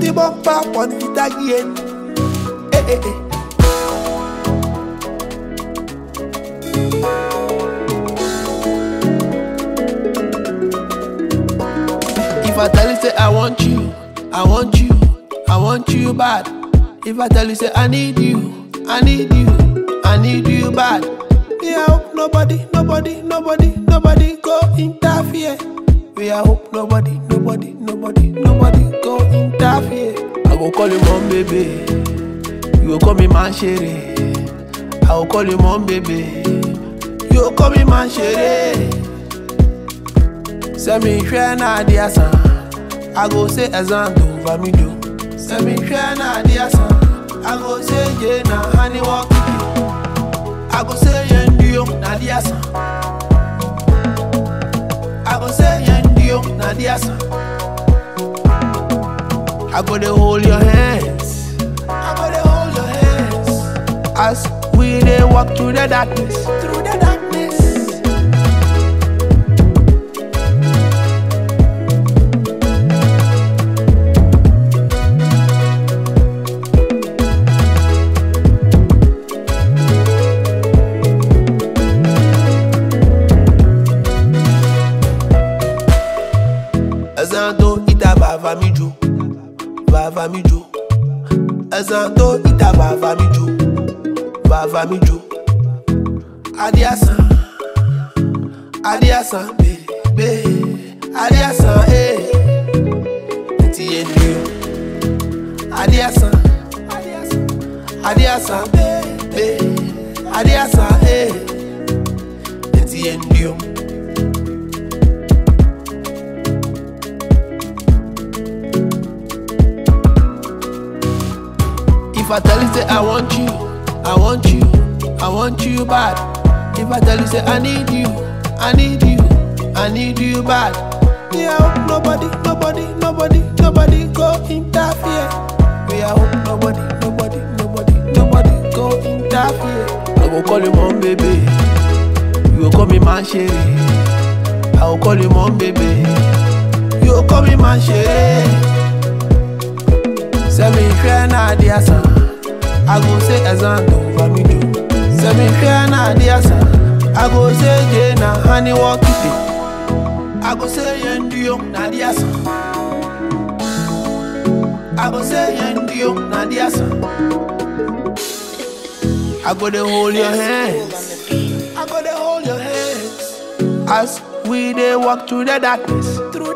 the bumper on it again. Eh, eh, eh. If I tell you say I want you, I want you, I want you bad. If I tell you say I need you, I need you, I need you bad. We I hope nobody, nobody, nobody, nobody go interfere. We I hope nobody, nobody, nobody, nobody go interfere. I go call you mom baby, you go call me man shere. I go call you mom baby, you go call me man shere. sẹ́mi hwẹ́ náà di asan ago ṣe ẹ̀sán tó bá mi jò sẹ́mi hwẹ́ náà di asan ago ṣe yé na hani wọ́n kìkì ago ṣe yẹn dúró náà di asan ago ṣe yẹn dúró náà di asan ago dey hold your hands ago dey hold your hands as we dey walk through the darkness through the darkness. ẹ̀sán tó ìta bàbá mi jò bàbá mi jò ẹ̀sán tó ìta bàbá mi jò bàbá mi jò adé àsán adé àsán bèbè adé àsán ee ti yé ni o adé àsán adé àsán bèbè adé àsán ee ti yé ni o. If I tell you say I want you, I want you, I want you bad. If I tell you say I need you, I need you, I need you bad. We I hope nobody, nobody, nobody, nobody go interfere. We I hope nobody, nobody, nobody, nobody go interfere. I go call you mom baby, you go call me man shere. I go call you mom baby, you go call me man shere. sẹ́mi hwẹ́ náà di asan ago ṣe ẹ̀sán tó bá mi jò sẹ́mi hwẹ́ náà di asan ago ṣe jẹ́ na hani wọ́n kìtì ago ṣe yẹn dúró náà di asan ago ṣe yẹn dúró náà di asan ago dey hold your hands ago dey hold your hands as we dey walk through the darkness through